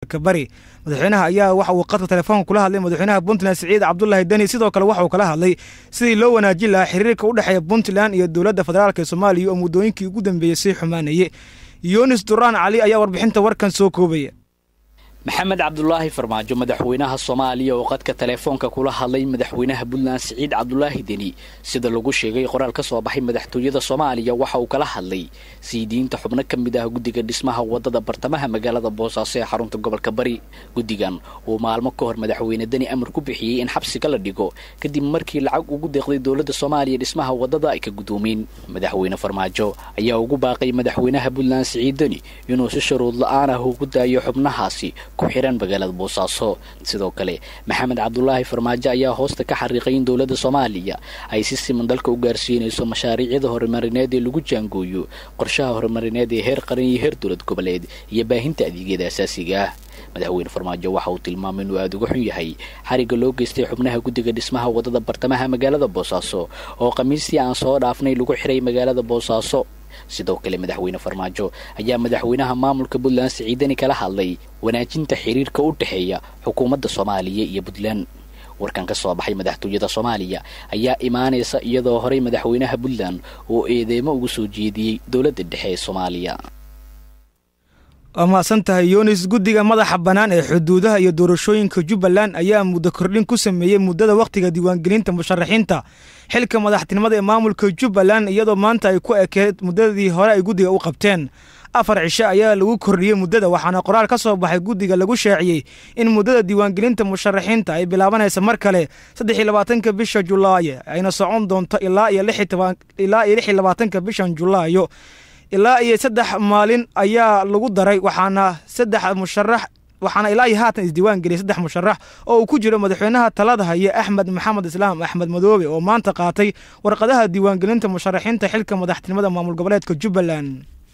gobolka bari madaxweynaha ayaa waxa uu qadka telefoonka kula hadlay madaxweynaha puntland siciid cabdulaahi deni sidoo kale waxa uu kala hadlay sidii loo wanaajin lahaa xiriirka u dhexeeya puntland iyo dowladda federaalk ee soomaaliya oo muddooyinkii ugu dambeeyey sii xumaanayay yunis duraan cali ayaa warbixinta warkan soo koobaya maxamed cabdulaahi farmaajo madaxweynaha soomaaliya oo qadka teleefoonka kula hadlay madaxweynaha puntland siciid cabdulaahi deni sida lagu sheegay qoraal ka soo baxay madaxtooyada soomaaliya waxa uu kala hadlay sii diinta xubno ka mid ah guddiga dhismaha wadada bartamaha magaalada boosaaso ee xarunta gobolka bari guddigan uu maalmo ka hor madaxweyne deni amar ku bixiyey in xabsiga la dhigo kadib markii lacag ugu deeqday dowladda soomaaliya dhismaha wadada ay ka gudoomeen madaxweyne farmaajo ayaa ugu baaqay madaxweynaha puntland siciid deni inuu si shuruud la-aan ah ugu daayo xubnahaasi ku xiran magaalada boosaaso sidoo kale maxamed cabdulaahi farmaajo ayaa hoosta ka xariiqay in dowladda soomaaliya ay si siman dalka u gaarsiinayso mashaariicyada horumarineed ee lagu jaangooyo qorshaha horumarineed ee heer qaran iyo heer dowlad goboleed iyo baahinta adeegyada asaasiga ah madaxweyne farmaajo waxa uu tilmaamay inuu aada uga xun yahay xarigga loo geystay xubnaha guddiga dhismaha wadada bartamaha magaalada boosaaso oo khamiistii aan soo dhaafnay lagu xiray magaalada boosaaso sidoo kale madaxweyne farmaajo ayaa madaxweynaha maamulka puntland siciidani kala hadlay wanaajinta xiriirka u dhexeeya xukuumadda soomaaliya iyo puntland warkan ka soo baxay madaxtooyada soomaaliya ayaa imaanaysa iyadoo horey madaxweynaha puntland oo eedeemo ugu soo jeediyey dowladda dhexe ee soomaaliya waa mahadsan tahay yunis guddiga madaxa bannaan ee xuduudaha iyo doorashooyinka jubbaland ayaa muddo kordhin ku sameeyey muddada wakhtiga diiwaangelinta musharaxiinta xilka madaxtinimada ee maamulka jubbaland iyadoo maanta ay ku ekeed muddadii hore ay guddiga u qabteen afar cisho ayaa lagu kordhiyey muddada waxaana qoraal ka soo baxay guddiga lagu shaaciyey in muddada diiwaangelinta musharaxiinta ay bilaabanaysa mar kale saddex iyo labaatanka bisha julaayo ayna socon doonto ilaa iyo ilaa iyo lix iyo labaatanka bishan julaayo ilaa iyo saddex maalin ayaa lagu daray waxaana saddex musharax waxaana ilaa iyo haatan isdiiwaan geliyay saddex musharax oo uu ku jiro madaxweynaha talada haya axmed maxamed islaam axmed madoobe oo maanta qaatay warqadaha diiwaangelinta musharaxiinta xilka madaxtinimada maamul goboleedka jubbaland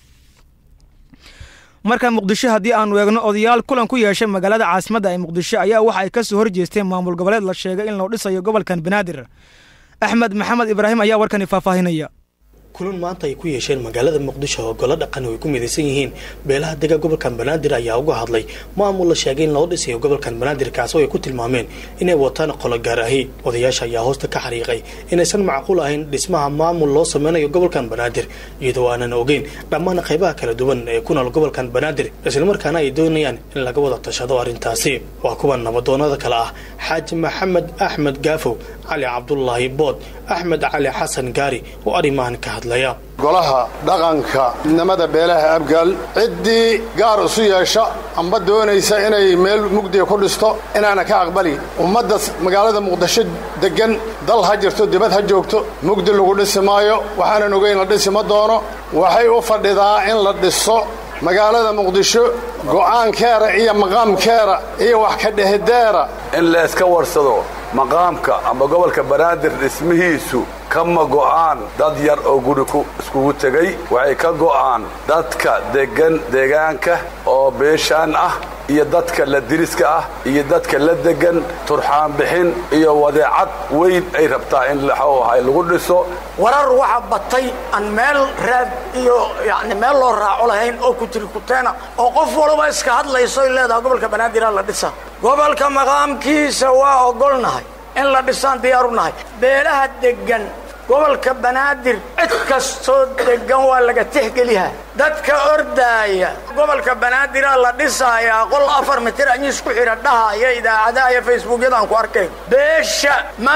marka muqdisho haddii aanu eegno odayaal kulan ku yeeshay magaalada caasimadda ee muqdisho ayaa waxa ay ka soo horjeesteen maamul goboleed la sheegay in loo dhisayo gobolkan banaadir axmed maxamed ibraahim ayaa warkani faahfaahinaya kulan maanta ay ku yeesheen magaalada muqdisho oo golo dhaqan ay ku midaysan yihiin beelaha dega gobolkan banaadir ayaa uga hadlay maamul la sheegay in loo dhisayo gobolkan banaadir kaasoo ay ku tilmaameen inay wataan qolo gaar ahi odayaasha ayaa hoosta ka xariiqay inaysan macquul ahayn dhismaha maamul loo sameynayo gobolkan banaadir iyadoo aanan ogeyn dhammaan qaybaha kala duwan ee ku nool gobolkan banaadir islamarkaana ay doonayaan in laga wada tashado arrintaasi waa kuwa nabadoonada kale ah xaaji maxamed axmed gaafow cali cabdulaahi bood axmed cali xasan gaari oo arrimahan ka hadlaya golaha dhaqanka midnimada beelaha abgaal ciddii gaar isu yeesha amba doonaysa inay meel mugdiga ku dhisto inaana ka aqbali ummadda magaalada muqdisho deggan dal ha jirto dibad ha joogto mugdi lagu dhisi maayo waxaanan ogeyn la dhisi ma doono waxay u fadhidaa in la dhiso magaalada muqdisho go'aankeera iyo maqaamkeera iyo wax ka dhehideera in la iska warsado maqaamka amba gobolka banaadir dhismihiisu kama go'aan dad yar oo guri iskugu tegay waxay ka go'aan dadka deggan deegaanka oo beeshaan ah iyo dadka la diriska ah iyo dadka la deggan turxaan bixin iyo wadeecad weyn ay rabtaa in laxuu ahay lagu dhiso warar waxa batay aan meel raad iyo yani meel loo raaco lahayn oo kutirikuteena oo qof walba iska hadlayso ay leedahay gobolka banaadir la dhisa gobolka maqaamkiisa waa ogolnahay in la dhisaan diyaaru nahay beelaha deggan gobolka banaadir cid kastoo deggan waa laga tixgeliyaa dadka ordaaya gobolka banaadira la dhisaayaa qol afar mitir anyiis ku xidha dhahaya idaacadaha iyo facebookyadaan ku arkayn beesha ma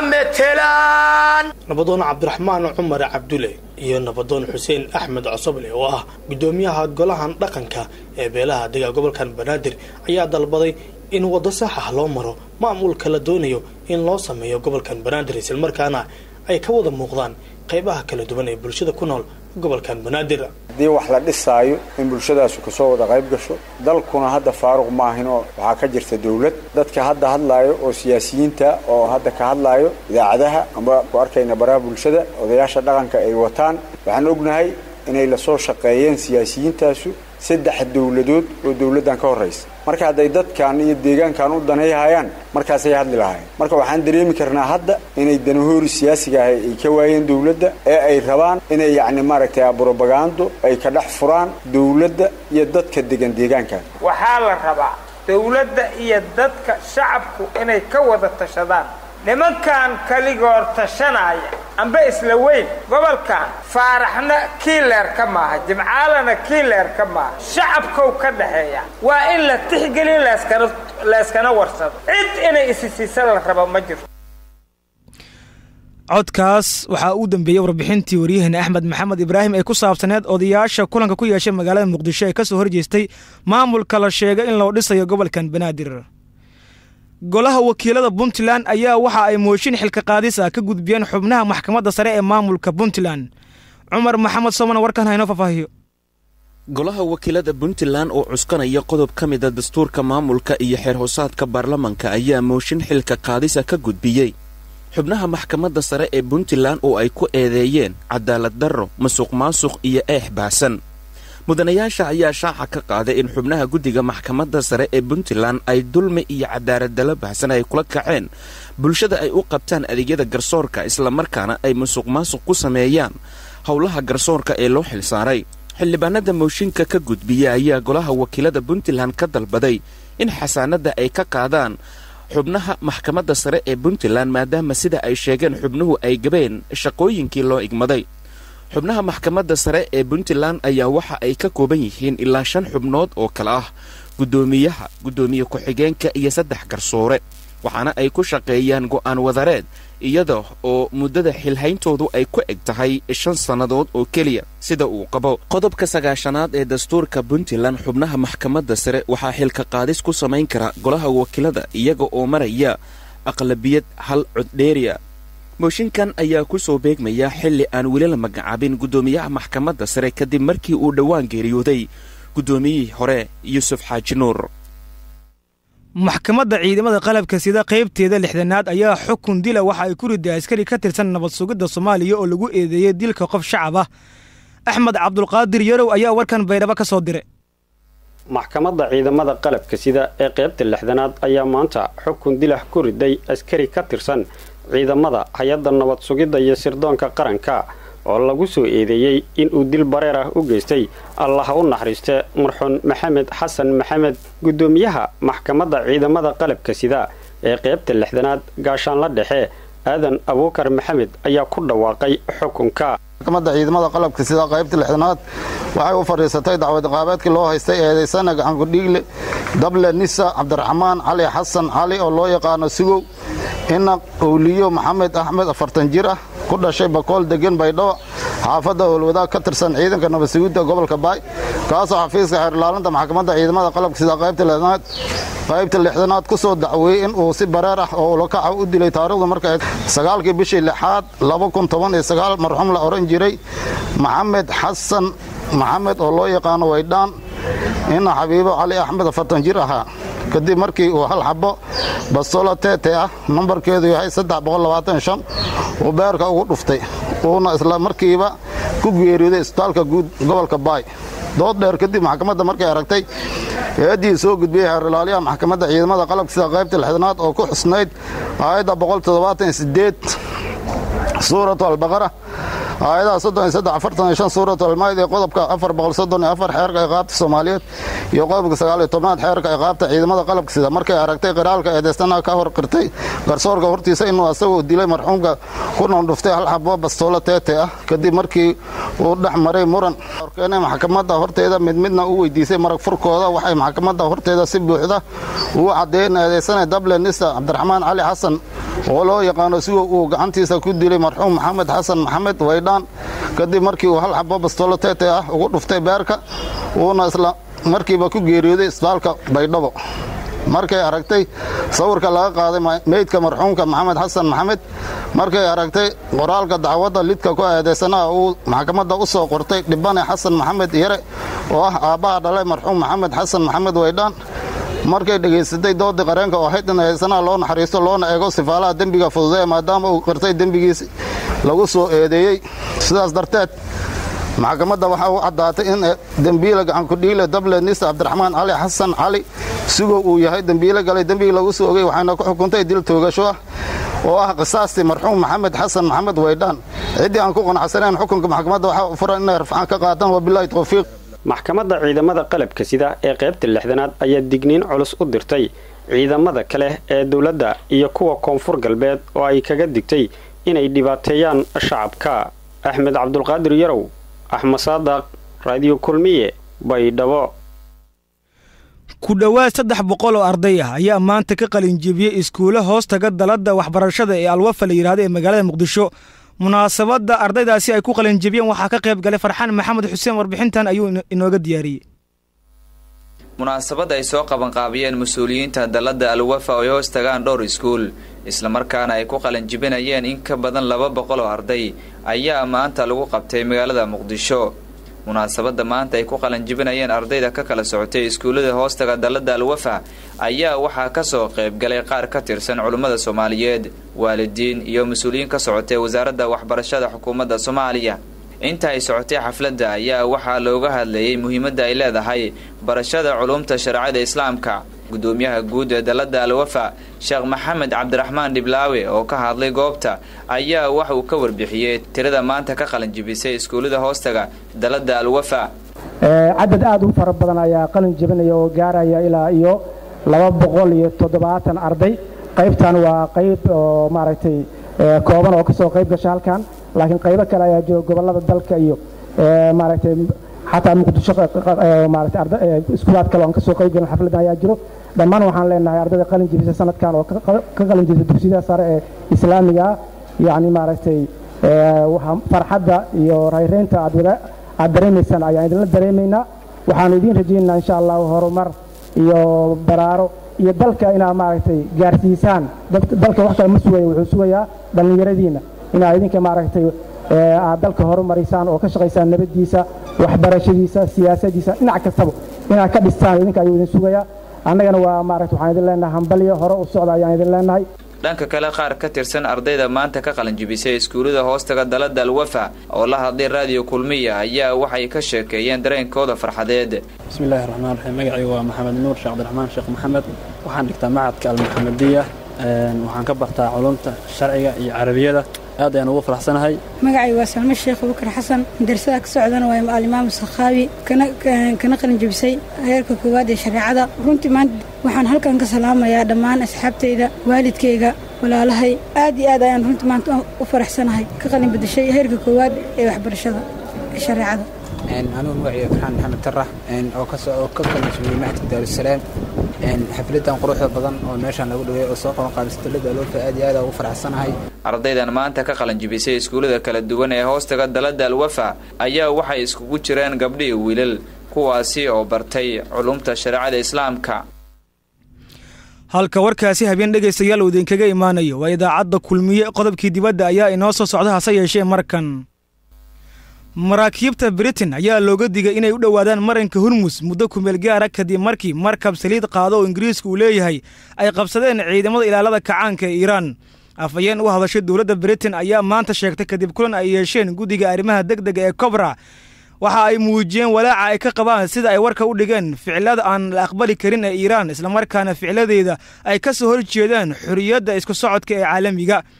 metelaan nabadoon cabdiraxmaan cumar cabdule iyo nabadoon xuseen axmed cosoble oo ah guddoomiyaha golahan dhaqanka ee beelaha dega gobolkan banaadir ayaa dalbaday in waddo sax ah loo maro maamulka la doonayo in loo sameeyo gobolkan banaadir islamarkaana ay ka wada muuqdaan qaybaha kala duwan ee bulshada ku nool gobolkan banaadir haddii wax la dhisaayo in bulshadaasu kasoo wada qayb gasho dalkuna hadda faaruq maahinoo waxaa ka jirta dawlad dadka hadda hadlaayo oo siyaasiyiinta oo hadda ka hadlaayo idaacadaha amba ku arkayna baraha bulshada odayaasha dhaqanka ay wataan waxaan ognahay inay lasoo shaqeeyeen siyaasiyiintaasu saddex dawladood oo dawladdan ka horraysa marka hadday dadkan iyo deegaankan u danayhayaan markaasay hadli lahaayeen marka waxaan dareemi karnaa hadda inay danahoori siyaasiga ahay ay ka waayeen dawladda ee ay rabaan inay yacni maaragtay brobagando ay ka dhex furaan dawladda iyo dadka degan deegaankan waxaa la rabaa dowladda iyo dadka shacabku inay ka wada tashadaan nimankan kaligoor tashanaya amba isla weyn gobolkan faaraxna kiileer ka maaha jimcaalana kiileer ka maaha shacabkow ka dhaxeeya waa in la tixgelin layskana warsado cid inay isisiisa la rabo ma jirto codkaas waxaa uu dambeeyey warbixintii waryaheena axmed maxamed ibraahim ee ku saabsaneed odayaasha kulanka ku yeeshay magaalada muqdisho ee ka soo horjeestay maamulka la sheegay in loo dhisayo gobolkan banaadir golaha wakiilada puntland ayaa waxa ay mooshin xilka qaadis ah ka gudbiyeen xubnaha maxkamadda sare ee maamulka puntland cumar maxamed soomana warkan haynoo faahfaahiyo golaha wakiilada puntland oo cuskanaya qodob ka mida dastuurka maamulka iyo xeer hoosaadka baarlamanka ayaa mooshin xilka qaadisa ka gudbiyey xubnaha maxkamadda sare ee puntland oo ay ku eedeeyeen cadaalad darro masuq maasuq iyo eex baahsan mudanayaasha ayaa shaaca ka qaaday in xubnaha guddiga maxkamadda sare ee puntland ay dulmi iyo cadaaladalo baahsan ay kula kaceen bulshada ay u qabtaan adeegyada garsoorka islamarkaana ay masuq maasuq ku sameeyaan howlaha garsoorka ee loo xilsaaray xildhibaanada mooshinka ka gudbiya ayaa golaha wakiilada puntland ka dalbaday in xasaanadda ay ka qaadaan xubnaha maxkamadda sare ee puntland maadaama sida ay sheegeen xubnuhu ay gabeen shaqooyinkii loo igmaday xubnaha maxkamadda sare ee puntland ayaa waxa ay ka kooban yihiin ilaa shan xubnood oo kale ah guddoomiyaha guddoomiye ku-xigeenka iyo saddex garsoore waxaana ay ku shaqeeyaan go'aan wadareed iyada oo muddada xilhayntoodu ay ku eg tahay shan sannadood oo keliya sida uu qabo qodobka sagaashanaad ee dastuurka puntland xubnaha maxkamadda sare waxaa xilka qaadis ku samayn kara golaha wakiilada iyaga oo maraya aqlabiyad hal coddheeriya mooshinkan ayaa ku soo beegmaya xilli aan weli la magacaabin guddoomiyaha maxkamadda sare kadib markii uu dhowaan geeriyooday guddoomiyihii hore yuusuf xaaji nuur maxkamadda ciidamada qalabka sida qaybteeda lixdanaad ayaa xukun dila waxa ay ku riday askari ka tirsan nabad sugidda soomaaliya oo lagu eedeeyey dilka qof shacab ah axmed cabdulqaadir yarow ayaa warkan baydhabo ka soo diray maxkamadda ciidamada qalabka sida ee qaybta lixdanaad ayaa maanta xukun dilah ku riday askari ka tirsan ciidamada hay-adda nabad sugidda iyo sirdoonka qaranka oo lagu soo eedeeyey inuu dil bareer ah u geystay allaha u naxariiste marxuun maxamed xasan maxamed guddoomiyaha maxkamadda ciidamada qalabka sida ee qaybta lixdanaad gaashaanla dhexe aadan abuukar maxamed ayaa ku dhawaaqay xukunka maxkamadda ciidamada qalabka sida qaybta lixdanaad waxay u fadhiisatay dacwad iqaabeedkii loo haystay eedaysana gacankudhiigle dable nisa cabdiraxmaan cali xasan cali oo loo yaqaano sigow inaq owliyo maxamed axmed afartan jir ah ku dhashay bakool degan baydhabo xaafadda howlwadaag ka tirsan ciidanka nabadsugidda gobolka baay kaasoo xafiiska xeerlaalinta maxkamadda ciidamada qalabka sida qaybta lixdanaad qaybta lixdanaad ku soo dacweeyey in uu si bareer ah oo ulakaca u dilay taarikhdu markay sagaalkii bishii lixaad marxuum la odhan jiray maxamed xasan maxamed oo loo yaqaano waydhaan ina xabiibo cali axmed afartan jir ahaa kadib markii uu hal xabo bastola tete ah nambarkeedu yahay uu beerka ugu dhuftay uuna isla markiiba ku geeriyooday isbitaalka guud gobolka baay dood dheer kadib maxkamadda markay aragtay eeddii soo gudbiyey xeerlaaliyaha maxkamadda ciidamada qalabka sida qaybta lixdanaad oo ku xusnayd aayadda suuratu albaqara aayadaha suuratu almayd ee qodobka xeerka iqaabta soomaaliyeed iyo qodobka aad xeerka iqaabta ciidamada qalabka sida markay aragtay qiraalka eedaystanaha ka hor qirtay garsoorka hortiisa inuu asagoo dilay marxuumka ku noondhuftay hal xabo bastoolo teete ah kadib markii uu dhex maray muran horkeenay maxkamadda horteeda mid midna u weydiisay marag furkooda waxay maxkamadda horteeda si buuxda ugu caddeeyeen eedaysana dable nisa cabdiraxmaan cali xasan oo loo yaqaano sigo uu gacantiisa ku dilay marxuum maxamed xasan maxamed waydhaan kadib markii uu hal xabo bastoolo teete ah ugu dhuftay beerka uuna isla markiiba ku geeriyooday isbitaalka baydhabo markay aragtay sawirka laga qaaday meydka marxuumka maxamed xasan maxamed markay aragtay qoraalka dacwadda lidka ku eedaysanaha uu maxkamadda u soo qortay dhibane xasan maxamed yare oo ah aabbaha dhalay marxuum maxamed xasan maxamed waydhaan markay dhegaysatay doodii qareenka oo ahayd in eedaysanaha loo naxariisto loona eego sifaalaha dembiga fududee maadaama uu qirtay dembigiis lagu soo eedeeyey sidaas darteed maxkamadda waxaa u caddaatay in dembiile gacankudhiile dable nisa cabdiraxmaan cali xasan cali sigow uu yahay dembiile galay dembigii lagu soo ogay waxayna ku xukuntay dil toogasho ah oo ah qisaastii marxuum maxamed xasan maxamed waydhaan ciddii aan ku qanacsanayn xukunka maxkamadda waxaa u furan inay rafcaan ka qaataan wabilaahi towfiiq maxkamadda ciidamada qalabka sida ee qaybta lixdanaad ayaa digniin culus u dirtay ciidamada kale ee dowladda iyo kuwa koonfur galbeed oo ay kaga digtay inay dhibaateeyaan shacabka axmed cabdulqaadir yarow axmed saadaq raadiyo kulmiye baydhabo ku dhowaad saddex boqol oo arday ah ayaa maanta ka qalinjebiyey iskuulo hoostaga dalada waxbarashada ee alwafa la yidhahdo ee magaalada muqdisho munaasabadda ardaydaasi ay ku qalinjebiyeen waxaa ka qayb galay farxaan maxamed xuseen warbixintan ayuu inooga diyaariyey munaasabad ay soo qabanqaabiyeen mas-uuliyiinta dalladda alwafa oo ay hoos tagaan dhowr iskuul islamarkaana ay ku qalinjibinayeen in ka badan laba boqol oo arday ayaa maanta lagu qabtay magaalada muqdisho munaasabadda maanta ay ku qalanjibinayeen ardayda ka kala socotay iskuullada hoostaga dalladda alwafa ayaa waxaa ka soo qaybgalay qaar ka tirsan culimmada soomaaliyeed waalidiin iyo mas-uuliyiin ka socotay wasaaradda waxbarashada xukuumadda soomaaliya inta ay socotay xafladda ayaa waxaa looga hadlayay muhiimadda ay leedahay barashada culumta shareecada islaamka gudoomiyaha guud ee dalladda alwafa sheekh maxamed cabdiraxmaan dhiblaawe oo ka hadlay goobta ayaa wax uu ka warbixiyey tirada maanta ka qalinjibisay iskuullada hoostaga dalladda alwafa cadad aada u fara badan ayaa qalin jebinaya oo gaaraya ilaa iyo laba boqol iyo toddobaatan arday qaybtan waa qayb oo maaragtay kooban oo kasoo qayb gasha halkan laakiin qaybo kale ayaa jiro gobollada dalka iyo maaragtay xataa muqdisho maaragtay iskuulaad kale oon kasoo qayb galin xafladan ayaa jiro dhammaan waxaan leenahay ardayda qalin jebisa sanadkan oo ka qalin jebisa dugsiyada sare ee islaamiga ah yacni maaragtay farxadda iyo rayreynta aad wada aad dareemaysaan ayaan idinla dareemaynaa waxaan idiin rajaynaynaa insha allahu horumar iyo baraaro iyo dalka inaad maaragtay gaarsiisaan dalka wax kale ma sugaya wuxuu sugayaa dhallinyaradiina inaad idinka maaragtay aad dalka horumarisaan oo ka shaqaysaan nabaddiisa waxbarashadiisa siyaasadiisa dhinac kastaba inaad ka dhistaan idinka ayuu idin sugayaa annagana waa maaragta waxaan idin leenahay hambalyo hore u socda ayaan idin leenahay dhanka kale qaar ka tirsan ardayda maanta ka qalinjibisay iskuullada hoostaga dalladda alwafa oo la hadlay raadiyo kulmiya ayaa waxay ka sheekeeyeen dareenkooda farxadeed bismillahi raxmaan raxiim magacaygu waa maxamed nuur sheekh cabdiraxmaan sheekh maxamed waxaan dhigtaa macadka almuxamadiya waxaan ka bartaa culumta sharciga iyo carabiyada aad ayaan ugu faraxsanahay magacay waa salmo sheekh abubakar xasan madrasada ka socdana waa alimaam sakhaawi kana qalin jebisay heerka koowaad ee shareecada runtii maanta waxaan halkan ka salaamayaa dhammaan asxaabtayda waalidkayga walaalahay aad iyo aad ayaan runtii maanta u faraxsanahay ka qalin bedeshay heerka koowaad ee waxbarashada ee shareecada anugu magacayga farxaan maxamed tarax oo kasoo ka qalin jebiyey maxadka daarusalaam xafladan quruxda badan oo meeshaan lagu dhaweey oo soo qaban qaabisa dalada aloofa aad iyo aad ugu faraxsanahay ardaydan maanta ka qalanjibisay iskuullada kala duwan ee hoostaga dalladda alwafa ayaa waxay iskugu jireen gabdho iyo wiilal kuwaasi oo bartay culumta shareecada islaamka halka warkaasi habeen dhegaystayaal uu idinkaga imaanayo waa idaacadda kulmiye qodobkii dibadda ayaa inoo soo socda hase yeeshee markan maraakiibta britain ayaa looga digay inay u dhowaadaan maranka hurmus muddo kumeel gaara kadib markii markab saliid qaado oo ingiriiska uu leeyahay ay qabsadeen ciidamada ilaalada kacaanka ee iiraan afhayeen u hadashay dowladda britain ayaa maanta sheegtay kadib kulan ay yeesheen guddiga arrimaha deg dega ee kobra waxa ay muujiyeen walaaca ay ka qabaan sida ay warka u dhigeen ficilada aan la aqbali karin ee iiraan islamarkaana ficiladeeda ay ka soo horjeedaan xorriyadda isku socodka ee caalamiga